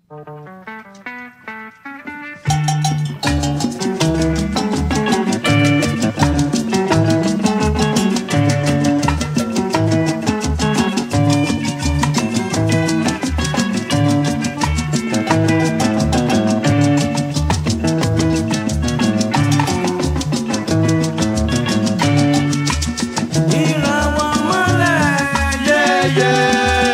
ìràwọ̀ mọ́lẹ̀ yẹ́yẹ́.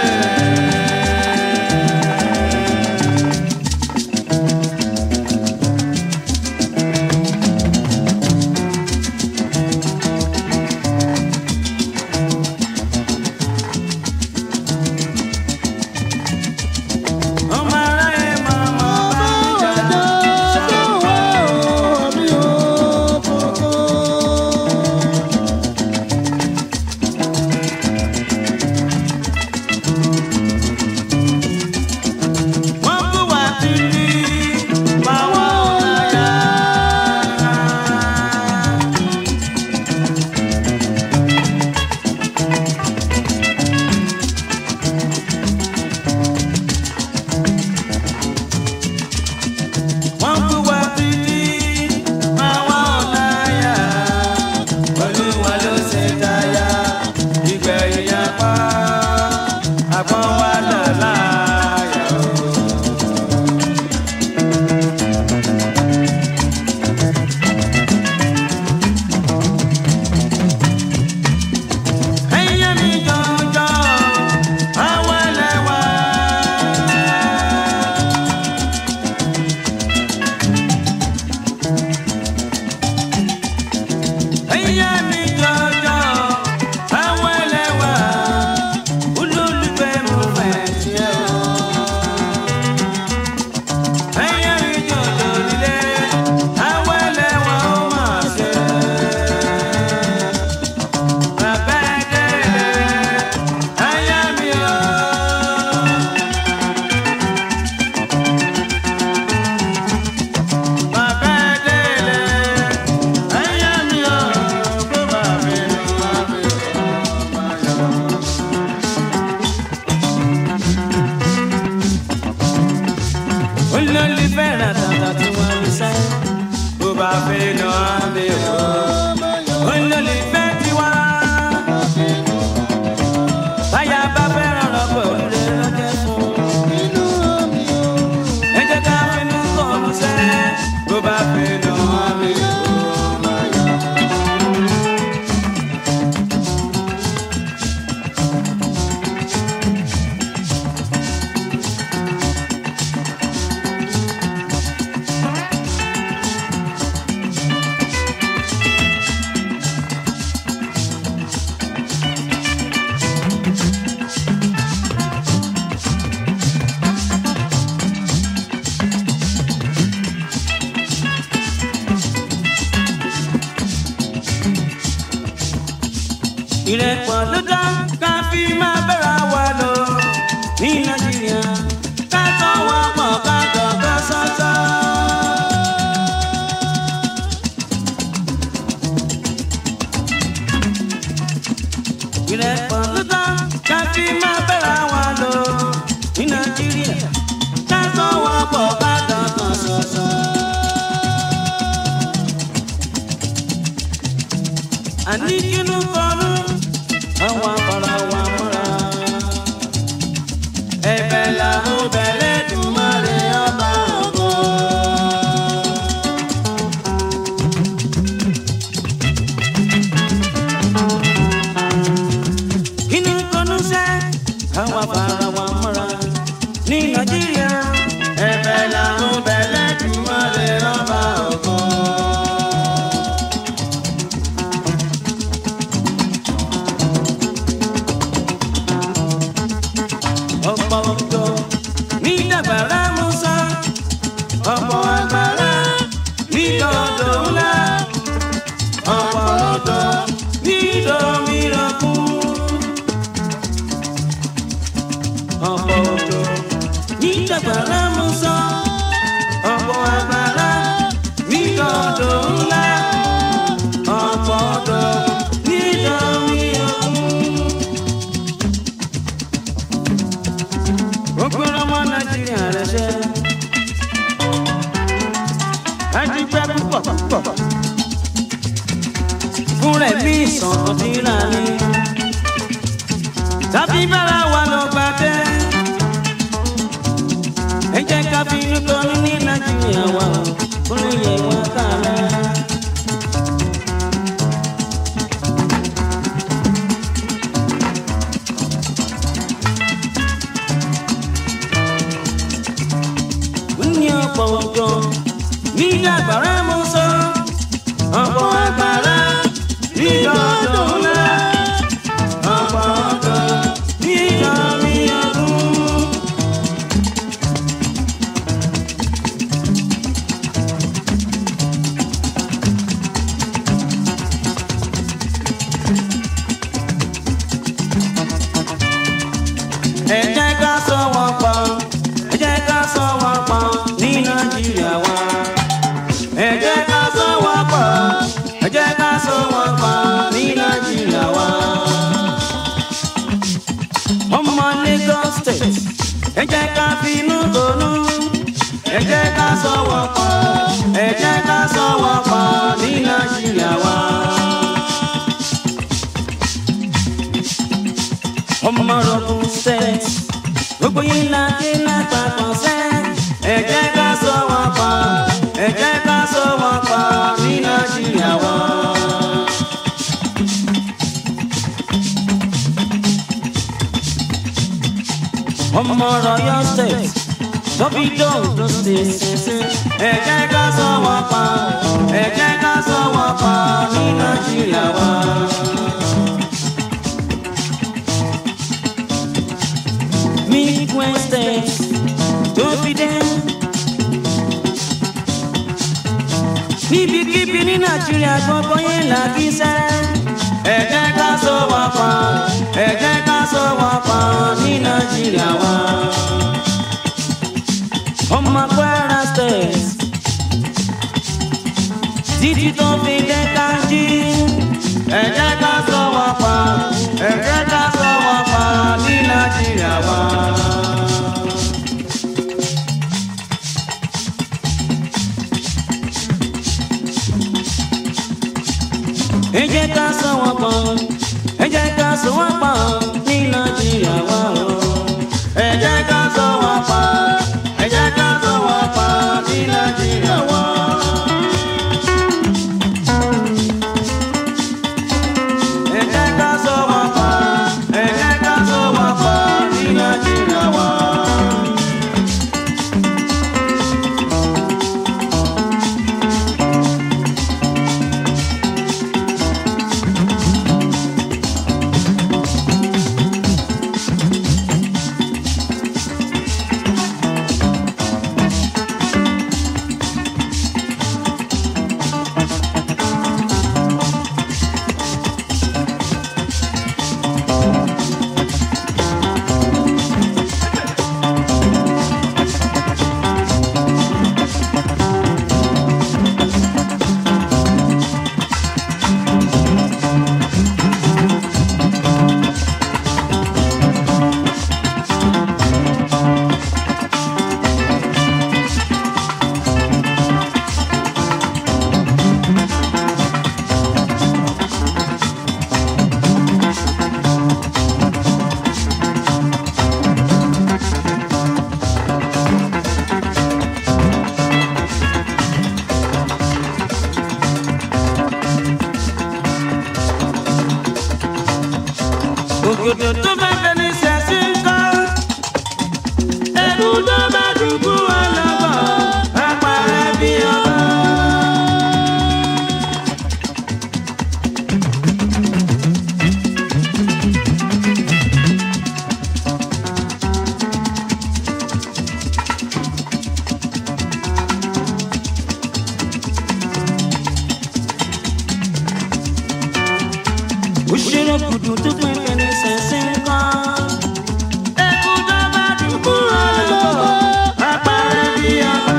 ọmọ aráyé máa mọ̀ bá mi jàdá ṣáwá mi ò kókó. wọ́n bú wa títí máa wọ́n láyà. wọ́n bú wa títí máa wọ́n láyà. olúwa ló ṣe dáyà ìgbẹ̀yìn apá àpọ́n wa là láyà o. ẹyẹ mi jọjọ àwọn ẹlẹ́wà. ẹyẹ mi jọjọ àwọn ẹlẹ́wà olólùfẹ́ mo fẹ́ tiẹ̀ o. ẹyẹ mi jọjọ lílé àwọn ẹlẹ́wà ó máa ṣe. Bàbá délé, aya mi o. Bàbá délé, aya mi o. Bó bá mi lọ, bá mi lọ, bá yọ. Olólùfẹ́ rẹ̀ tàtà tí wọ́n ń sẹ́, bó bá fi lọ, á mi lọ. Olólùfẹ́ tiwa. Báyà bá fẹ́ràn lọ́pọ̀ òrùlé lọ́jọ́ fún. Ẹ jẹ́ ká finú kọ̀ọ̀lù sẹ́, bó bá finú àmì ò máa yọ. ìrẹ́pọ̀ ló dá ká fi máa bẹ̀rẹ̀ wa lọ ní nàìjíríà ká tọ́ wọn pọ̀ ká dọ̀gá sọ́tọ̀. ìrẹ́pọ̀ ló dá ká fi máa bẹ̀rẹ̀ wa lọ ní nàìjíríà ká tọ́ wọn pọ̀ ká dọ̀gá sọ́tọ̀. àní kínú kọlu àwọn afárá wa mọ́ra. ẹ̀bẹ̀ làwọn bẹ̀rẹ̀ dùn má lè ọba ògo. kínú kọlu sẹ́ àwọn afárá wa mọ́ra. ní nàìjíríà ẹ̀bẹ̀ làwọn bẹ̀rẹ̀ dùn má lè ọba ògo. ọ̀pọ̀ ọ̀dọ́ ní dàgbàrá musa ọ̀pọ̀ àgbàrá ní dọ̀dọ̀ ńlá ọ̀pọ̀ ọ̀dọ́ ní dọ̀míràn kú. ọ̀pọ̀ ọ̀dọ́ ní dàgbàrá musa ọ̀pọ̀ àgbàrá ní dọ̀dọ̀ ńlá ọ̀pọ̀ ọ̀dọ́ ní dọ̀míràn kú. gbogbo ọmọ nàìjíríà rẹ ṣe. ẹ jẹ́ ká fi inú kan ní nàìjíríà wa kó lè yẹ wá kára. ní ọ̀pọ̀ ọjọ́ ní àgbàrá mo sọ ọ̀pọ̀ àgbàrá níjọ́ ọjọ́ ńlá ọ̀pọ̀ ọjọ́ níjọ́ mi ọdún. ẹ jẹ́ ká sọ wọ́n pọ̀ ẹ jẹ́ ká sọ wọ́n pọ̀ ní nàìjíríà wa. ẹ jẹ́ ká sọ wọ́n pọ̀ ẹ jẹ́ ká sọ wọ́n pọ̀ ní nàìjíríà wa. ọmọ Lagos state ẹ jẹ́ ká finú tonú ẹ jẹ́ ká sọ wọ́n pọ̀ ẹ jẹ́ ká sọ wọ́n pọ̀ ní nàìjíríà wa. ọmọ rọgùn state gbogbo yín la dé lápapọ̀ sẹ́ ẹ jẹ́ ká sọ wọ́n pọ̀ ẹ jẹ́ ká sọ wọ́n pọ̀ ní nàìjíríà wa. ọmọ rọyọ state tóbi dóòdó state ẹ jẹ́ ká sọ wọ́n pọ̀ ẹ jẹ́ ká sọ wọ́n pọ̀ ní nàìjíríà wa. Midwest States tó fi dé. Níbikíbi ní Nàìjíríà gbogbo yẹn là kí sẹ́. Ẹ jẹ́ ká sọ wọ́n pọ̀, ẹ jẹ́ ká sọ wọ́n pọ̀ ní Nàìjíríà wa. Ọmọ Kwara State títí tó fi dé Kanji. Ẹ jẹ́ ká sọ wọ́n pọ̀, ẹ jẹ́ ká sọ wọ́n pọ̀ ní Nàìjíríà wa. ẹ jẹ́ ká sọ wọ́n pọ̀ ẹ jẹ́ ká sọ wọ́n pọ̀ ní nàìjíríà wa o. ẹ jẹ́ ká sọ wọ́n pọ̀ ẹ jẹ́ ká sọ wọ́n pọ̀ ní nàìjíríà wa. ẹ jẹ́ ká sọ wọ́n pọ̀ ẹ jẹ́ ká sọ wọ́n pọ̀ ní nàìjíríà wa. òkòtò tó bá fẹni ṣẹ̀ṣí ń kọ́. ẹ̀kú tó bá dùbú ọlọ́gbọ̀n apàrẹ bí ọba. òṣèré kùdù tó pín fẹni ṣẹ̀ṣí ń kọ́. ẹ̀kú tó bá dùbú ọlọ́gbọ̀n apàrẹ bí ọba.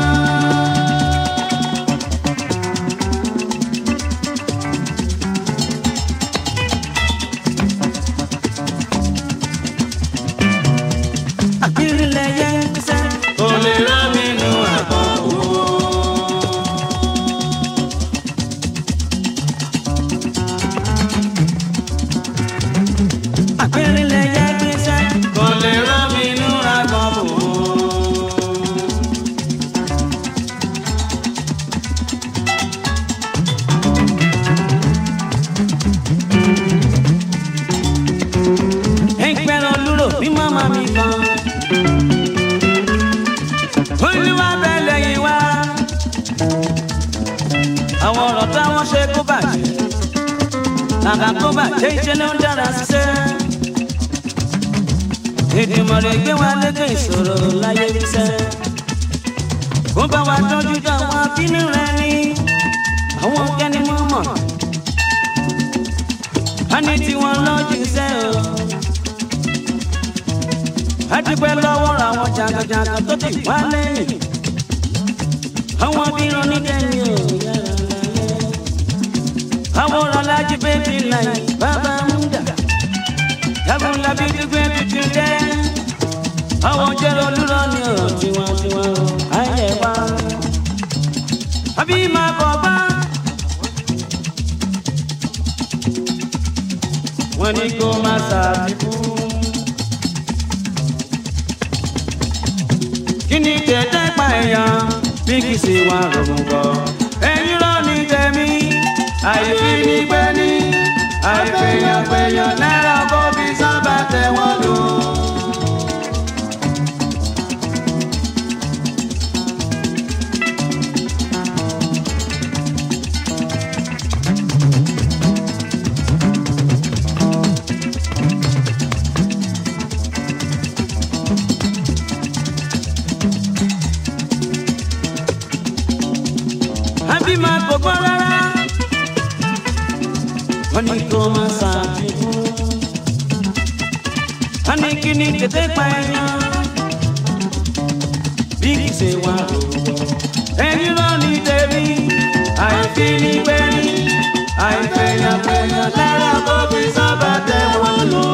àkírílẹ̀ yẹn ń sẹ́. olè rán mi nù àbọ̀ òwò. kàkà kó bàjẹ́ iṣẹ́ ló ń dára ṣiṣẹ́. Èdùmàrè gbé wa lékè ìṣòro láyé iṣẹ́. Kó bá wa tọ́jú dáwọn abínú rẹ ní àwọn kẹ́ni mọ́mọ́. A ní tiwọn lọ́jú iṣẹ́ o. A dúpẹ́ lọ́wọ́ àwọn jàǹkàjàǹkà tó ti wá lẹ́yìn. Àwọn bírun ní tẹ́ni ò yára láyé. Àwọn ọ̀làjì bébí láyé bàbá ń dà. Jagun labi dúpẹ́ tuntun jẹ́. Àwọn jẹ́rọ olúrọ̀ ni ò tiwantiwa o. Ayé wa. Àbí máa bọ̀ bá. Wọ́n ní kó máa ṣàfikún. kí ni tẹ̀tẹ̀ pa èèyàn bí kì í ṣe wà rọrùn bọ̀. ẹ̀yin rọ ní tẹ̀mí àìfi ní pẹ́ ní àìfẹ̀yàn fẹ̀yàn náírà kó fi sábà tẹ̀ wọ́n lò. àbí máa kò gbọ́ rárá. wọ́n ní kó máa ṣàfikún. wọ́n ní kí ni tètè pa ẹ̀yàn. bí kì í ṣe wà lówó. ẹni lọ ní tèmi. àìfi ní gbẹ́ni. àìfẹ̀yàn fẹ̀yàn lára kó fi sábà tẹ̀ wọ́n lò.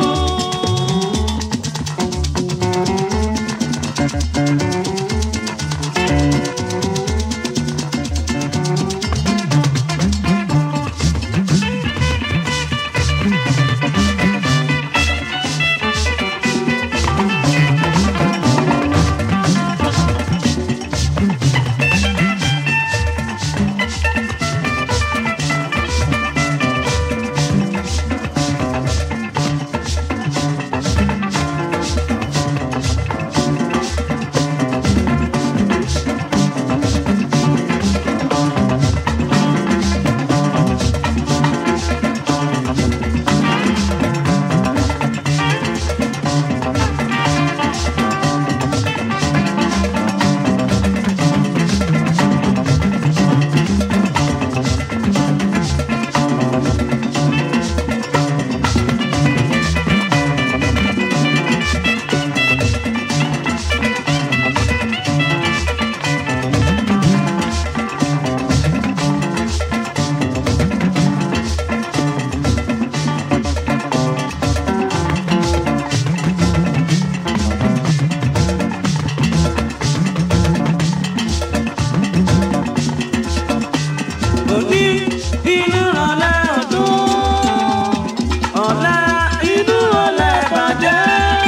òní inú ọ̀lẹ́ ọdún ọ̀la inú ọ̀lẹ́ bàjẹ́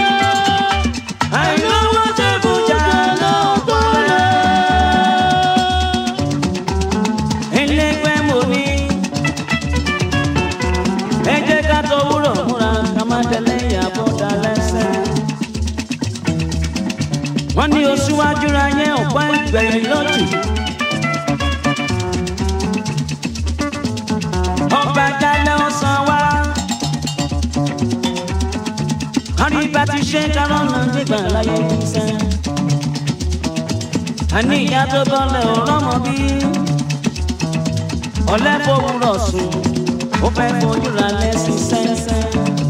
àìlówó tẹ́kùjà ló tọ́lẹ̀. ẹlẹgbẹ́ mo ní ẹ jẹ́ ká tó wúrọ̀ múra ká má tẹ̀lé ìyàbọ̀ dá lẹ́sẹ̀. wọ́n ní oṣù wájú ra yẹn ọ̀pá ìgbẹ̀yìn lọ́jù. ọba jalè ọsàn wa. àríbá ti ṣe kárọ̀nà nígbà láyé ìṣẹ́. àní ìyá tó bọ́lẹ̀ ò rọ́mọ bí. ọ̀lẹ́ fowórọ̀ sùn ó fẹ́ fojú ra lẹ́sìn sẹ́sẹ́.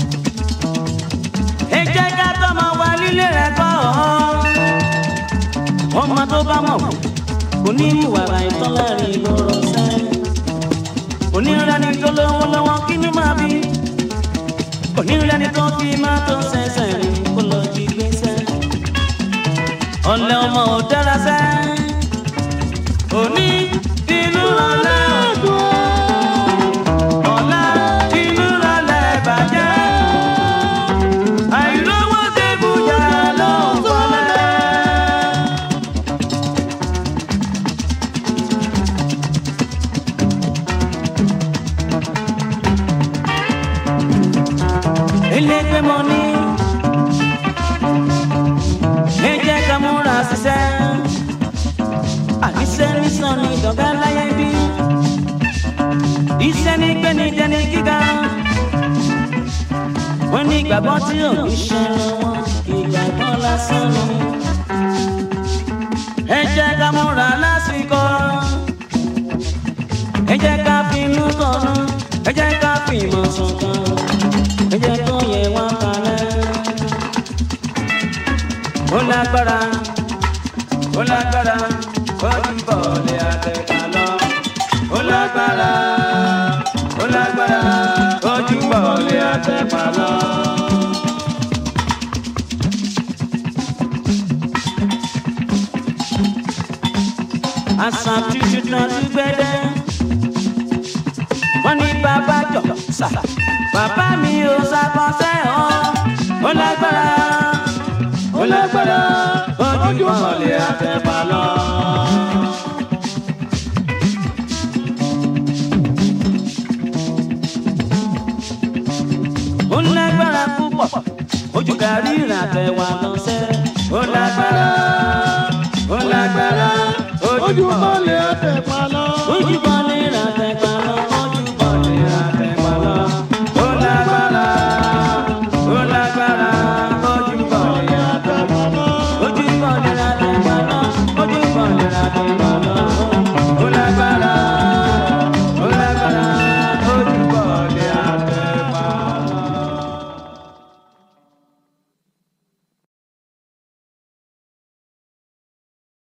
ẹ jẹ́ ká tọ́mọ wa lílé rẹ̀ kọ́ ọmọ tó bá mọ̀ kò ní ìwà àìtọ́ láàrin ìgboro sẹ́yìn onírẹ́ni tó lówó lọ́wọ́ kí ni máa bí onírẹ́ni tó fi máa tó ṣẹ̀ṣẹ̀ rìn kó lọ jí gbèsè ọ̀lẹ́ ọmọ ò dára sẹ́ òní inú ọ̀lẹ́ ọ̀dùn ọ̀la inú ọ̀lẹ́ bàjẹ́ àìlówó ṣègùjà ló ń fọlẹ́. elégbé mo ní. ẹ jẹ́ ká múra ṣiṣẹ́. àníṣe nísàn ní ìdọ̀gá láyé bí. iṣẹ́ ní gbé ní jẹ́ ní gíga. wọ́n ní ìgbàgbọ́ tí ò ní ṣe wọn ìgbàgbọ́ lásán ni. ẹ jẹ́ ká múra lásìkò ẹ jẹ́ ká finú tọ̀nà ẹ jẹ́ ká fìmọ̀ ṣọ̀kan ẹ jẹ́ kó yẹ wá kalẹ̀. ó lágbára ó lágbára ó ti bọ̀ lé àtẹ̀ká lọ. ó lágbára ó lágbára ó ti bọ̀ lé àtẹ̀ká lọ. àṣà tuntun náà ti gbẹ́dẹ́ wọ́n ní bàbá jọ sà bàbá mi ò ṣàkọsẹ́ ọ́ ó lágbára ó lágbára ojú mọ̀lẹ́ àtẹ̀pá lọ. ó lágbára púpọ̀ ojú kárí ìrìnàtẹ̀wà lọ́sẹ̀ ó lágbára ó lágbára ojú mọ̀lẹ́.